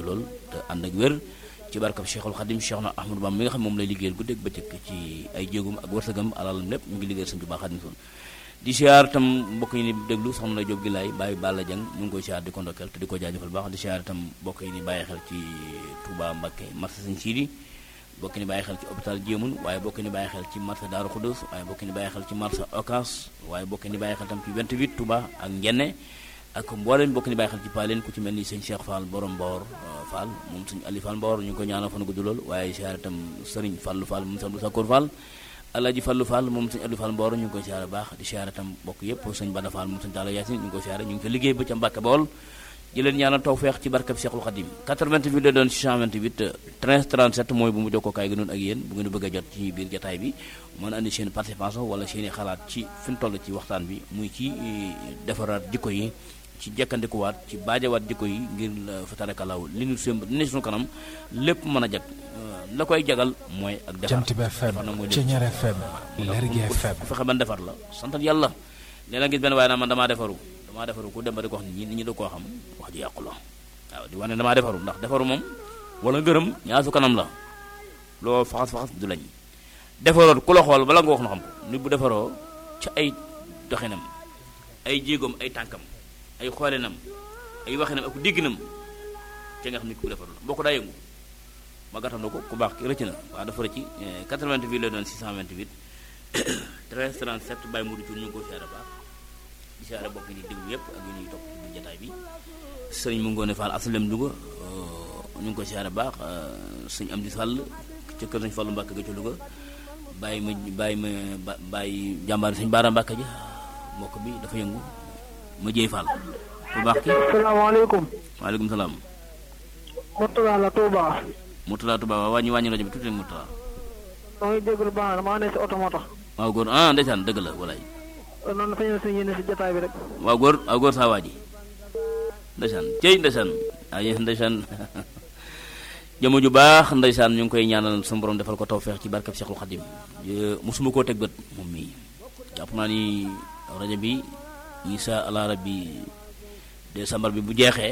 lool te ànd ak wér ci barkab Cheikhul Khadim Cheikh na Ahmadou Bamba mi nga xam moom lay liggéeyal guddeeg bëccëg ci ay jéegum ak wërsëgam alalam lépp mu ngi liggéeyal Sëñ Tuubaa Xaadimu Rasuul di siyaar tam mbokk yi ni déglu soxna na Jóob gi laay bàyyi Balla Jang ñu ngi koy siyaar di ko ndokkeel te di ko jaajëfal baax di siyaar tam mbokk yi ni bàyyi xel ci Touba Mbacké marché Sëñ Siidi bokk ni bàyyi xel ci hôpital Jéemun waaye bokk ni bàyyi xel ci marché Daaru Xudus waaye bokk ni bàyyi xel ci marché Ocass waaye bokk ni bàyyi xel tam ci 28 Touba ak Njenne ak mboolem bokk ni bàyyi xel ci paaleen ku ci mel ni sëñ Cheikh Fall borom Mbor Fall moom sëñ Ali Fall Mbor ñu ngi ko ñaanal fan gudd lool waaye siyaare tam sëriñ Fallu Fall moom sëñ Sakkoor Fall Alaaji Fallu Fall moom sëñ Ali Fall Mbor ñu ngi koy siyaare baax di siyaare tam bokk yëpp sëñ Bada Fall moom sëñ Talla Yaasin ñu ngi koy siyaare ñu ngi fa liggéey ba ca Mbàkke Bawol di leen ñaanal tawfeex ci barkab Cheikhul Khadim 88 la doon 628 13 37 mooy bu mu jokkookaay gi noonu ak yéen bu ngeen bëgg a jot ci biir jataay bi mën a andi seen participation wala seen i xalaat ci fi ñu toll ci waxtaan bi muy ci defaraat jikko yi ci jekkandikuwaat ci baajawaat jikko yi ngir fa tarakalaw li ñu sëmb li ne suñu kanam lépp mën a jag la koy jagal mooy ak defar Jant bi FM Ceñeer FM Lergui FM fexe ban defar la santal yàlla léeg-léeg gis benn waaye naa man damaa defaru damaa defaru ku dem ba di ko wax nit ñi nit ñi da koo xam wax ji yàqu la waaw di wane damaa defaru ndax defaru moom wala ngërëm ñaar su kanam la loo faxas faxas du lañ defaroot ku la xool bala nga wax na xam ko nit bu defaroo ci ay doxinam ay jéegoom ay tànkam ay xoolinam ay waxinam ak dégginam ci nga xam nit ku defaru la boo ko daa yëngu ma gàttam na ko ku baax ki rëcc na waaw dafa rëcc 88 la doon 628 13 37 Baye Modou Thioune ñu ngi ko siyaare baax di siyaare bokk ni déglu yëpp ak yu ñuy topp ci jataay bi sëriñ mu ngoone Fall asalem Louga ñu ngi ko siyaare baax sëñ Amdi Sall ca kër sëñ Fallu Mbàkke ga ca Louga bàyyi ma bàyyi ma bàyyi jàmbaar sëñ Baara Mbàkke ja mbokk bi dafa yëngu ma jëy Fall ku baax ki salaamaaleykum. waaleykum salaam Mourtala la Touba. Mourtala Touba waaw wàññi wàññi rajo bi tuuti rek Mourtala maa ngi déglu baax na maa ne si oto moo tax. waaw góor ah ndeysaan dëgg la walaay noonu dafa ñëw si yéene si jotaay bi rek. waaw góor waaw góor saa waa ji ndeysaan cey ndeysaan ah yéen ndeysaan jëmm ju baax ndeysaan ñu ngi koy ñaanal suñu borom defal ko tawfeex ci barkab Cheikhul Khadim mosuma koo teg bët moom mii jàpp naa ni rajo bi insha allah rabbi décembre bi bu jeexee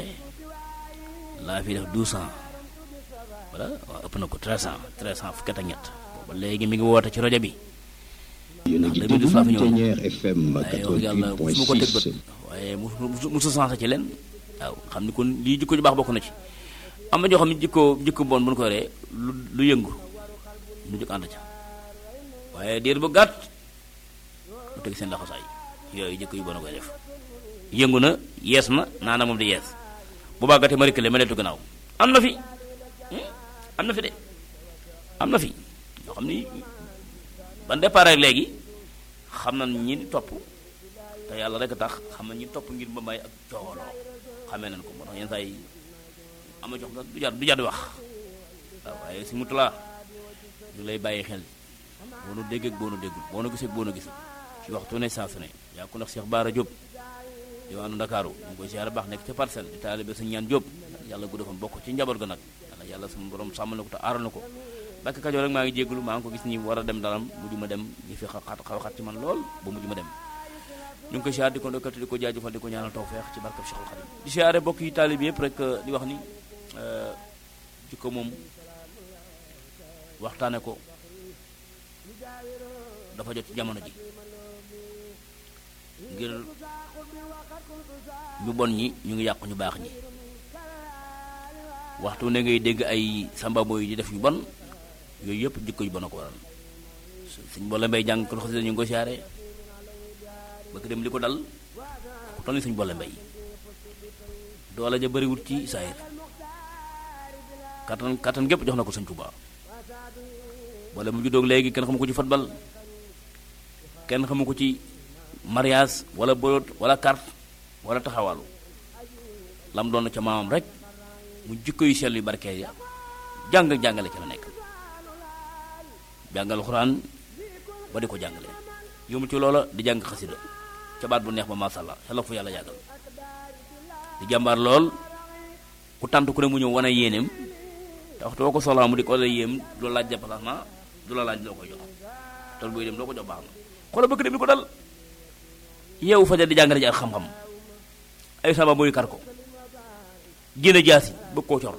laa fi def douze ans voilà waaw ëpp na ko treize ans treize ans fukki at ak ñett booba léegi mi ngi woote ci rajo bi yéen a ngi ndax déglu 2012 Ceñeer FM waaye wax yàlla mosuma ko teg bët 88.6 waaye musu musu sensé ci leen waaw xam ni kon lii jikko ju baax bokk na ci am na ñoo xam ne jikko jikko bon bu ñu ko yoree lu lu yëngu lu jóg ànd ca waaye diir bu gàtt lu teg seen laxasaay yooyu jikko yu bon a koy def yëngu na yees na naana moom di yees bu bàggatee ma rikkale ma deltu gannaaw am na fi hmm? am na fi de am na fi ñoo xam ni ban départ ak léegi xam na ñi di topp te yàlla rek a tax xam na ñi topp ngir ba may ak coowaloo xamee nañ ko moo tax yenn saa yi am na jox nga du jar du jar di wax waaw waaye si mutulaa ñu lay bàyyi xel boo nu dégg ak boo nu déggul boo nu gisee ak boo nu gisul ci waxtu ne saa su ne yaa ko ndax Cheikh Baara Diop diwaanu Ndakaaru ñu ngi koy siyaare baax nekk ca parcelle di taalibe sa ñaan Diop yàlla gudd fan bokk ci njaboot ga nag yàlla yàlla suñu borom sàmmal na ko te aaral na ko Mbàkke Kajoor rek maa ngi jégalu maa ngi ko gis ni war a dem daram mujj ma dem ñu fi xat xaw xat ci man lool ba mujj ma dem ñu ngi koy siyaare di ko ndokkati di ko jaajëfal di ko ñaanal tawfeex ci barkab Cheikhul Khadim di siyaare bokk yi taalibe yëpp rek di wax ni jikko moom waxtaane ko dafa jot ci jamono ji ngir ñu bon ñi ñu ngi yàqu ñu baax ñi waxtu ne ngay dégg ay sambabo yi di def yu bon yooyu yëpp jikko yu bon a ko waral suñ boole mbay jàng ko xasida ñu ngi ko siyaare bëgg dem li ko dal ku toll ni suñ boole mbay doole ja bëriwut ci saayir kattan kattan gépp jox na ko sëñ Tuubaa wala mu juddoog léegi kenn xamu ko ci football kenn xamu ko ci mariage wala bolot wala carte wala taxawalu lam doon ca maamam rek mu jikko yu sell yu barkeel ya jàng jàngale ci la nekk jàngal xuraan ba di ko jàngale yëmu ci loola di jàng xasida ca baat bu neex ba masha Allah xelal fu yàlla yàggal di jàmbaar lool ku tànt ku ne mu ñëw wane yéeneem te waxtu boo ko soxlaa mu di ko la yéem du la laaj déplacement du la laaj loo koy jox tool buy dem loo ko jox baax na xoolal bëgg dem di ko dal yeewu fajar di jàngale ji ak xam-xam ay sama boy kar ko génne jaasi bëgg koo cor